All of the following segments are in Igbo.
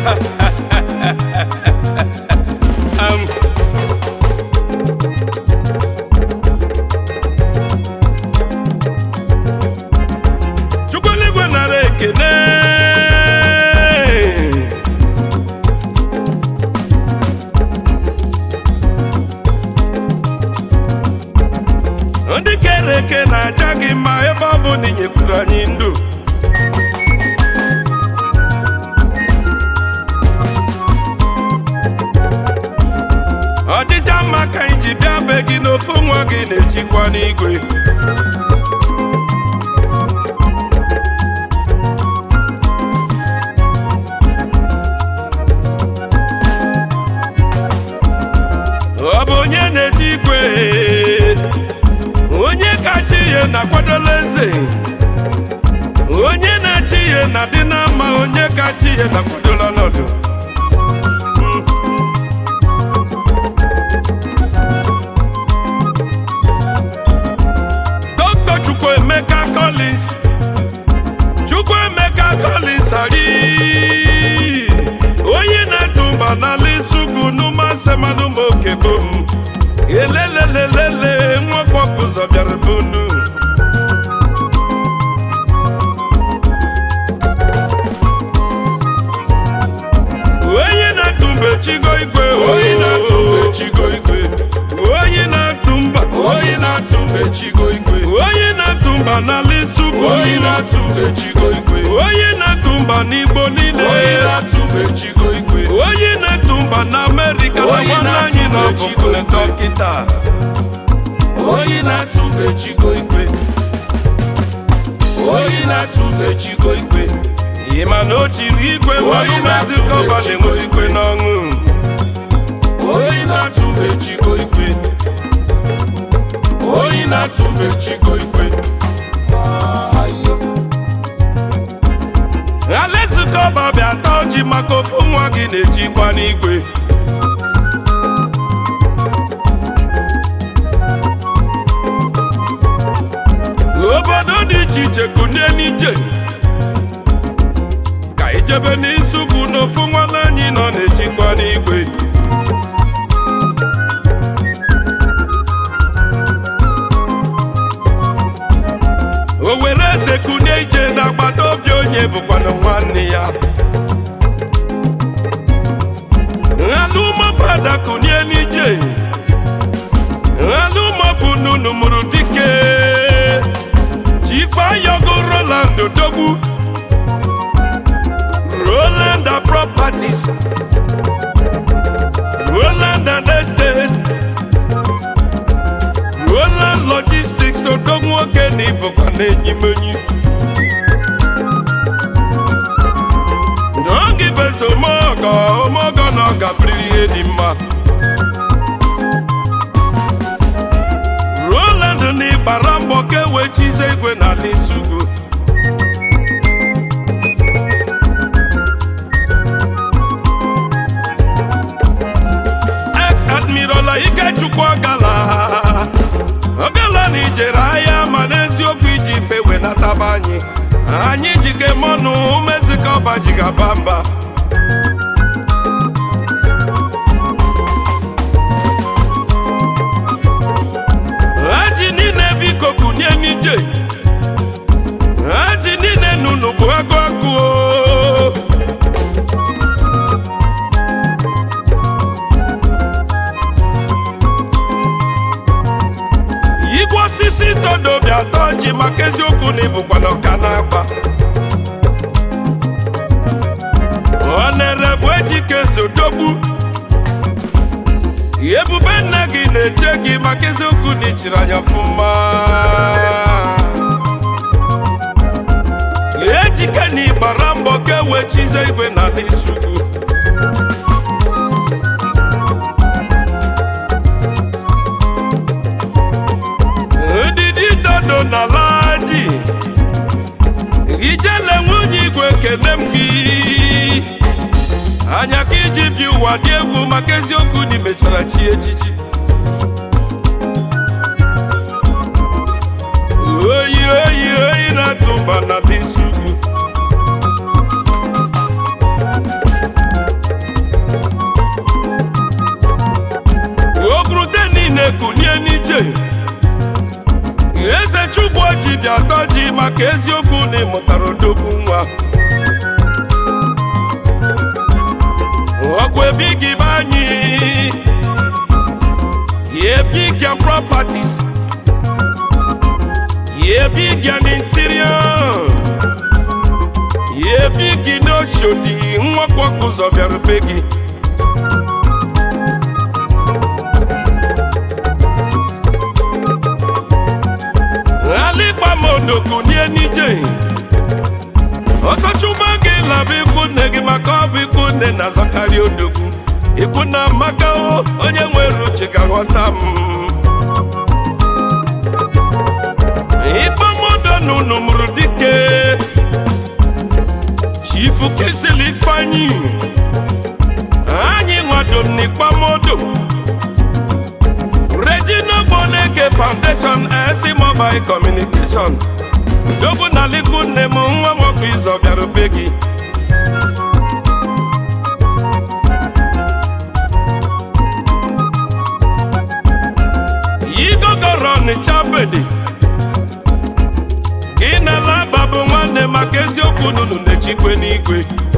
um, Chukwueluigwe nara ekene ndị kere eke na-aja gị mma ebe ọ bụ na ị nyekwuru anyị ndụ ọchịcha mma ka anyị ji bịa be gị n'ofu nwa gị na-echikwa n'igwe ọ bụ onye na-eji igwe onye kacha ihe na-akwadola eze onye na-achị ihe na-adị na mma onye kacha ihe na-akwadola ọnọdụ Dr. Chukwuemeka Collins Chukwuemeka Collins ari onye na-etu mba n'ala isugwu n'ụmụasemanụ ma oke bom elelelelele nwakpọkụ ụzọ bịara bunu onye na-atụ mbe chigo igwe Onye na-atụ mbe chigo igwe onye na-atụ mba onye na-atụ mbe chigo igwe onye na-atụ mba n'ala isugwu onye na-atụ mbe chigo igwe onye na-atụ mba n'igbo niile onye na-atụ mbe chigo igwe onye na-etu mba na amerịka na Onye nwanne na-atụ anyị na mbe Chigo ọbụbụle Igwe. dọkịta onye na-atụ mbe chigo igwe onye na-atụ mbe chigo igwe ị ma na o chiri igwe Onye mmanụ na-atụ mezi kọba mbe Chigo na-enwezikwe n'ọṅụ onye na-atụ mbe chigo igwe onye na-atụ mbe chigo igwe alaezi kọba bịa taa ọjị maka ofu nwa gị na-echikwa n'igwe obodo dị iche iche kunie n'ije ka ijebe n'isi ugwu n'ofu nwanne anyị nọ na-echikwa n'igwe o were eze kunie ije n'agbata obi onye bụkwanụ nwanne ya nhalụmọpada kunie n'ije nhalụmọbụ nunu mụrụ dike chifeayogo roland odogwu roland properties roland and estate roland logistics odogwu nwoke na ịbụkwa n'enyimenyi n'oge bezo omeọgọ omeọgọ na ọ gafere ihe dị mma roland na ịgbara mbọ ka ewechize igwe n'ala isugu ex admiral ikechukwu ọgala ọgala na ijere ahịa ma n'eziokwu iji ife wenataba anyị anyị jike mọnụ umezika ọba ji gaba mba haji niile biko kunie n'ije haji niile nunu bụ agụ agụ o. igwe osisi todobi atọ ji maka eziokwu na ịbụkwa n'ọka na-agba ọ na-ere bụ ejike zodogbu ebube nna gị na-eche gị maka eziokwu na ichiri anya ọfụma ejike na ịgbara mbọ ka ewechize igwe n'ala isugwu ndidi dodo na laji ijele nwunye igwe kene m gị anya ka iji bi ụwa dị egwu maka eziokwu na imechara chi echichi oyi oyi oyi na-atụ mba na isi ugwu eze chukwu ji bịa tọ ji maka eziokwu na ịmụtara odogwu nwa ọkwa ebighị be anyị Yeah, big and properties. Yeah, big and interior. Yeah, big in Oshodi. Nwakwa ụzọ bịara be gị. Alikpamodoku nie nije. Ọsọchụgba gị laba ikwu nne gị maka ọ bụ ikwu nne na-azọkarị odogwu. Ikwu na maka o, onye nwere uche ga-aghọta m. Ikpamodo n'unu mụrụ dike. Chifu Kesili Ifeanyi. Anyị nwado n'Ikpamodo. Regina Boneke Foundation SC Mobile Communication. Dobu na liku nne m nwa m ọkụ ịzọ bịara be gị. Igogoro Ọnịcha bedi. Gị na laba bụ nwanne maka eziokwu nunu na-echikwe n'igwe.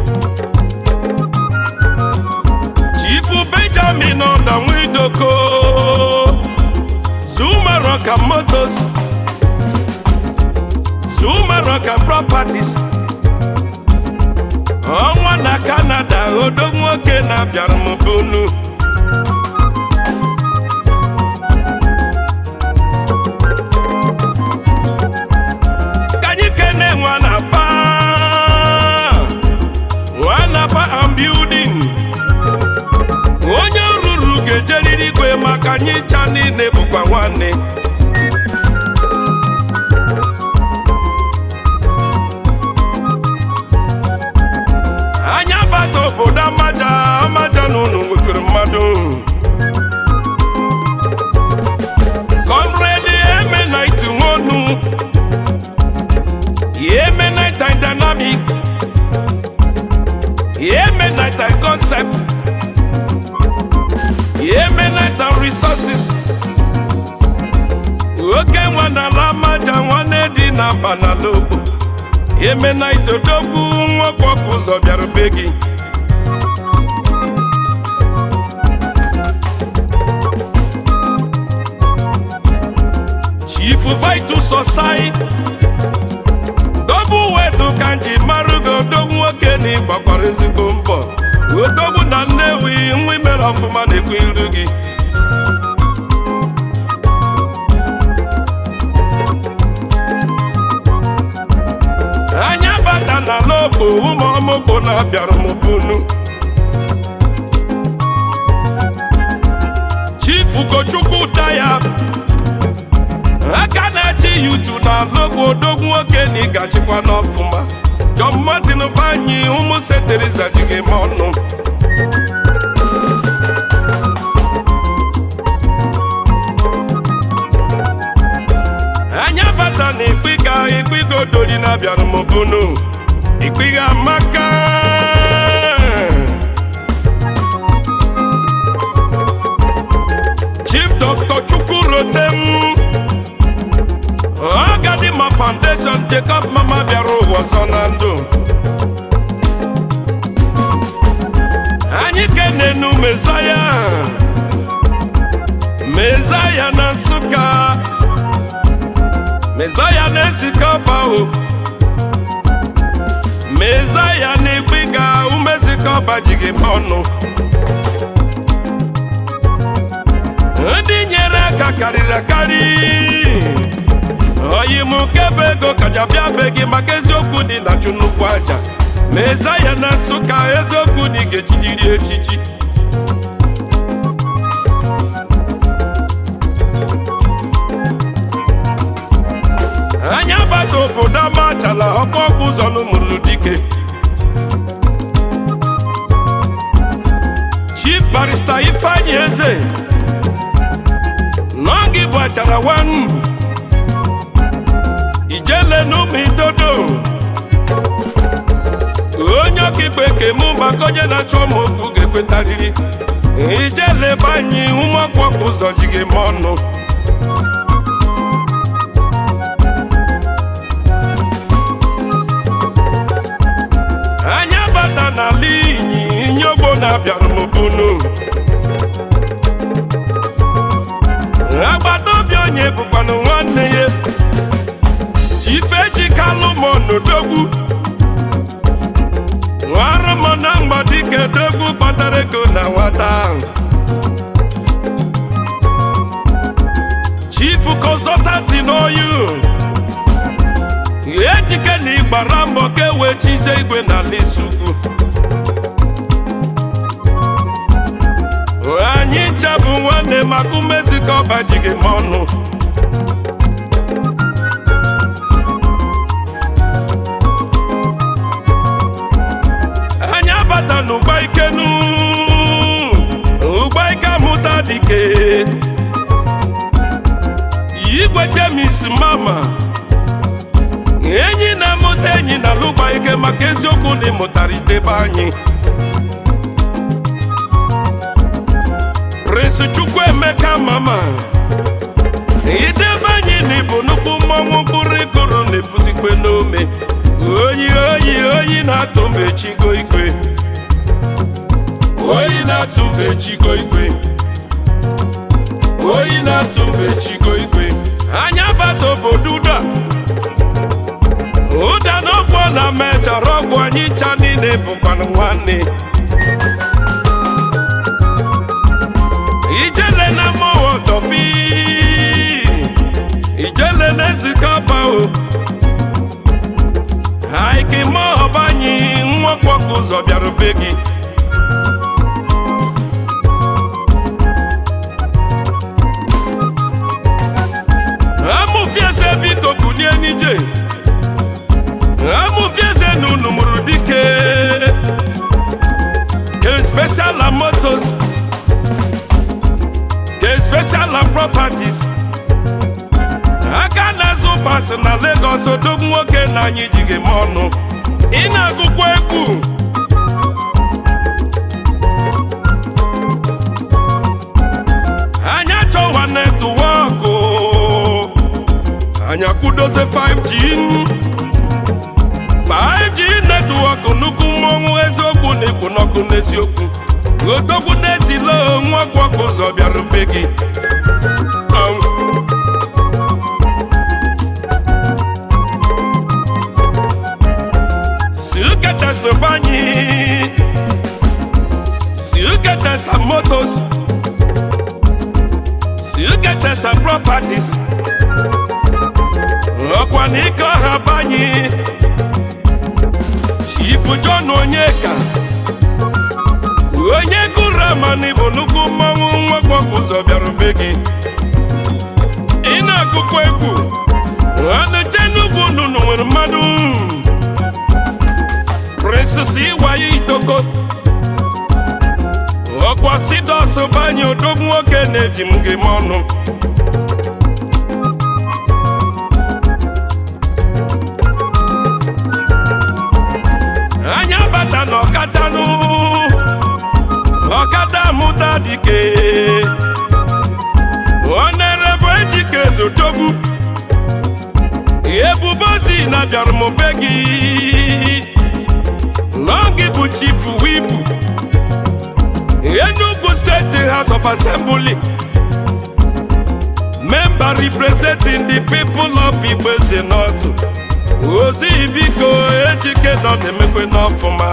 Chifu Benjamin Ọdanwidoko. Zuma Rock and Motors. Zuma Rock and Properties. Ọnwa na Canada odo nwoke na-abịara m bunu. Ka anyị kene nwa na pa nwa na pa and building. Onye ruru ga-ejeriri igwe maka anyị cha niile bụkwa nwanne. anya bata obodo amaja amaja na unu nwekere mmadụ comrade eme night nwonu eme night and dynamic eme night and concept eme night and resources oke nwa na ala amaja nwanne dị na mba na lobo eme night odogwu nwoke ọkụ ụzọ bịara be gị Chief Vital Society double wetu ka nji marụ gị odogwu nwoke na ịgbakwara ezigbo mbọ odogwu na Nnewi nwa imere ọfụma na-ekwu iru gị anya bata na lobo ụmụ ọmụgwọ na-abịara m bunu Chief Ugochukwu Daya aka na-echi yutu na lobo odogwu nwoke na ịgachikwa n'ọfụma John Martin Banyi ụmụ seteriza ji gị ma ọnụ anya bata na ikpiga ikpiga odori na-abịara m bunu ikpiga amaka Chief Dr. Chukwu Rotem Ọgadima Foundation Jacob Mama bịara ụwa ọzọ na ndụ anyị kenenu Mezaya Mezaya na Nsụka Mezaya na-ezikọ ọbahụ Mezaya na-egbiga umezikọ ọba ji gị ọnụ ndị nyere aka karịrị akarị oyi m kebe ego kaja bịa be gị maka eziokwu dị na chụ nnukwu aja Mezaya na Nsụka eziokwu na ị ga-echiriri echichi anya bata obodo amachala ọkụ ọkụ ụzọ n'ụmụrụ dike Chief Barrister Ifeanyi Eze n'oge bụ achara wanu ijele n'ụmụ itodo onye ọkaikpe kemụ maka onye na-achọ m okwu ga-ekwetarịrị ijele banye ụmụ ọkụ ọkụ ụzọ ji gị ma ọnụ anya bata n'ala inyi inyogbo na-abịara m bunu agbata obi onye bụkwanụ nwanne ya chifechi kalụmonodogwu nwara m na mgbadike dogwu kpatara ego na nwata ahụ chifu kọnsọtanti n'oyu ejike na ịgbara mbọ ka ewee chizie igwe n'ala isugwu anyị ncha bụ nwanne maka umezi ka ọba ji gị ma ọnụ anyị abata n'ụgba ikenu ụgba ike amụta dike igwe jemis mama enyi na-amụta enyi na alụgba ike maka eziokwu na ịmụtara idebe anyị Prince Chukwuemeka mama idebe anyị na ịbụ nnukwu mmọnwụ mkpụrụ ịkụrụ na-ebuzikwe n'ome oyi oyi oyi na-atụ mgbe chigo ikwe oyi na-atụ mgbe chigo igwe oyi na-atụ mgbe chigo igwe anya bata obodo ụda ụda na ọgwụ na mechara ọgwụ anyị cha niile bụkwanụ nwanne ijele na mmụọ tọfi ijele na ezikapa o haike mọọba anyị nwakwọkụ ụzọ bịara be gị amụfieze biko kulie n'ije amụfieze na unu mụrụ dike ke special and motos ke special and properties aka na-azụ pas na Lagos odogwu nwoke na anyị ji gị ma ọnụ ị na-agụkwa egwu anya chọwa netwọkụ anya kwudozie 5G 5G netwọkụ nnukwu mmọnwụ eziokwu na ikwu n'ọkụ n'eziokwu odogwu n'ezilo nwakwọkụ ụzọ bịara be gị Um, si uketesa banyi si uketesa motos si uketesa properties ọkwa na ike ọha banyi chifu john onyeka onye gụrụ amani bụ nnukwu mmanwụ nwakpọkụ ụzọ bịara be gị ị na-agụkwa egwu anụche n'ugwu nnụnụ nwere mmadụ prinsesi ịwaye itoko ọkwa sidos banye odogwu nwoke na-eji m gị m ọnụ anya bata na ọkatanụ ọkada mụta dike onere bụ ejike zotogbu ebubozi na bịara m be gị Long bụ chief wibu Enugu State House of Assembly member representing the people of Igbeze North ozi biko ejike nọ na-emekwe n'ọfụma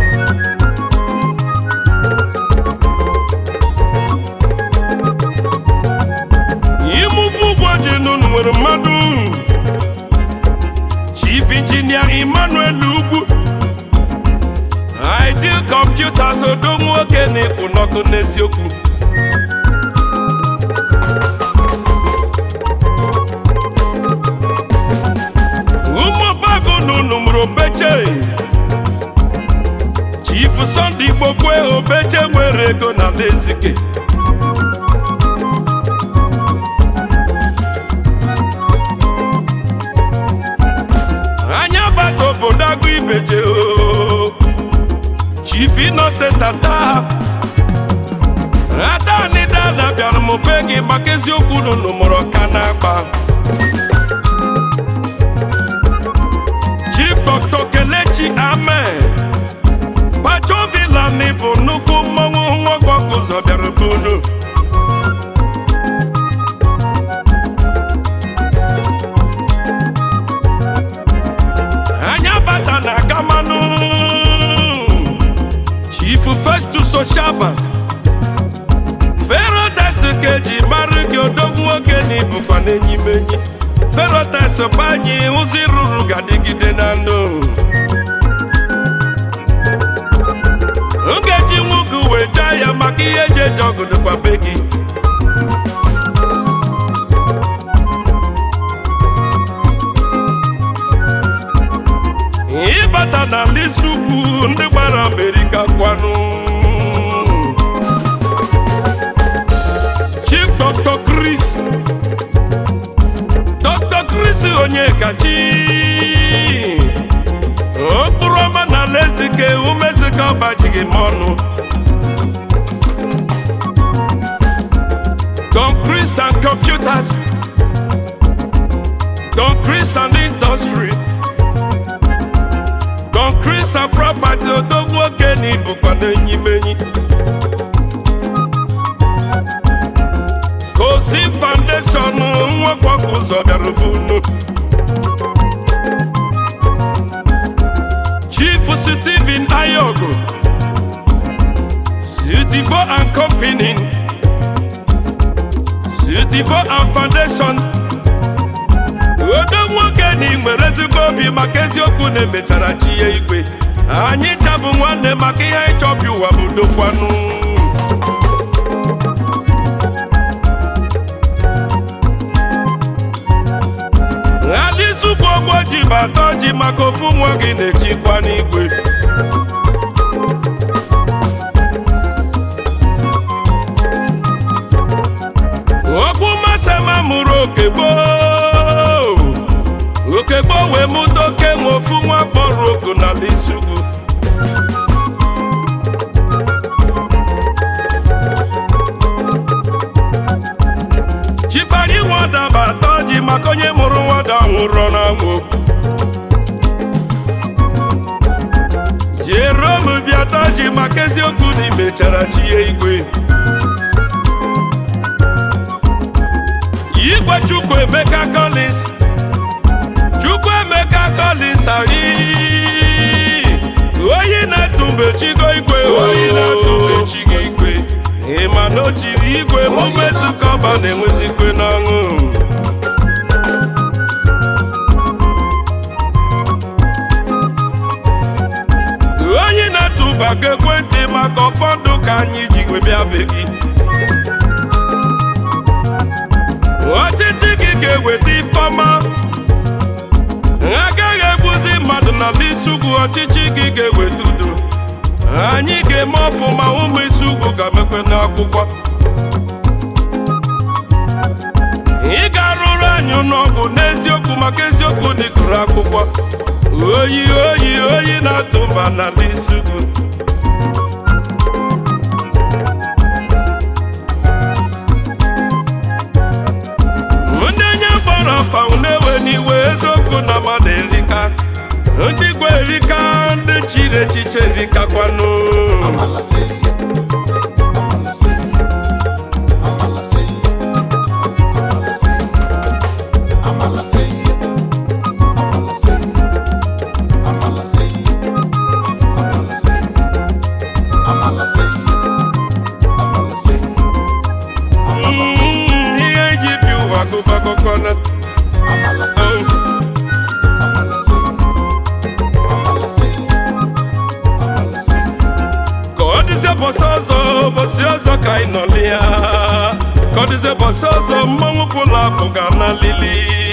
imuvu ụgwọ ji nunu nwere mmadụ chief engineer Emmanuel Ugwu IT computers odo nwoke na-ekwu n'ọkụ n'eziokwu ụmụbago nunu mụrụ obeche chief Sunday Igbokwe obeche nwere ego na Ezike anya gbata obodo agụ ibeje o chief Innocent ata adanida dada bịara m be gị maka eziokwu nunu mụrụ ka na-agba Chief Dr. Kelechi Amen Pacho Villan bụ nnukwu mmọnwụ nwoke ọkụ ụzọ bịara be unu anya bata na gamanụ Chief Festus Oshaba Ferotex ka eji mara gị odogwu nwoke na ibukwa n'enyimenyi Ferotex bụ anyị ụzọ ịrụrụ ga-adịgide na ndụ m ga-eji nwoke wee jaa ya maka ihe eji eji ọgụ dịkwa be gị ịbata n'ala isi ugwu ndị gbara Amerịka kwanụ Chief Dr. Chris Dr. Chris Onyekachi okpuru ọma na ala ezike umezike ọbajighị m ọnụ Don Chris and computers Don Chris and industry Don Chris and property odogwu nwoke na ibukwa n'enyimenyi Kosi Foundation nwakwakọ ụzọ bịara bunu Chief Stephen Ayogo Citivo and Company Citivo and Foundation odo nwoke na ị nwere ezigbo obi maka eziokwu na emechara chi ya igwe anyị chabụ nwanne maka ihe anyị chọbi ụwa bụ dokwanụ alizugbu ogbo ji bata ji maka ofu nwa gị na-echikwa n'igwe okwu masama mụrụ oke gboo oke gboo wee mụta oke nwe ofu nwa kpọrọ oku n'ala isugwu chifari nwada bata ji maka onye mụrụ nwada nwụrụ n'anwụ jerome bịata ji maka eziokwu na imechara chi ya igwe igwe chukwu emeka collins chukwu emeka collins anyị onye na-atụ mgbe chigo igwe onye na-atụ mgbe chigo igwe ịma na o chiri igwe mumezukọba na-enwezikwe n'ọṅụ onye na-atụba gị ekwentị maka ụfọdụ ka anyị ji wee bịa be gị ọchịchị gị ga-eweta ifeọma agaghị egbuzi mmadụ n'ala isi ugwu ọchịchị gị ga-eweta udo anyị ga-eme ọfụma ụmụ isi ugwu ga-emekwe n'akwụkwọ ị ga-arụrụ anyị n'ọgwụ n'eziokwu maka eziokwu dị gụrụ akwụkwọ oyi oyi oyi na-atụ mba n'ala isi ugwu ndị nye gbara afa na-ewe n'iwe eziokwu na mmadụ erika ndị gwe erika ndị chiri echiche erikakwanụ Amala say, Amala say, Amala say, Amala say, Amala say, Amala say, Amala say, Amala say, Amala say, Amala say, Amala say, Mm, ihe eji bi ụwa gụba akụkọ na Amala say, Amala say, Amala say, Amala say. ka ọ dịzie bọsị ọzọ bọsị ọzọ ka anyị nọlị ya ka ọ dịzie bọsị ọzọ mmanwụ pụlụ apụ ga na lili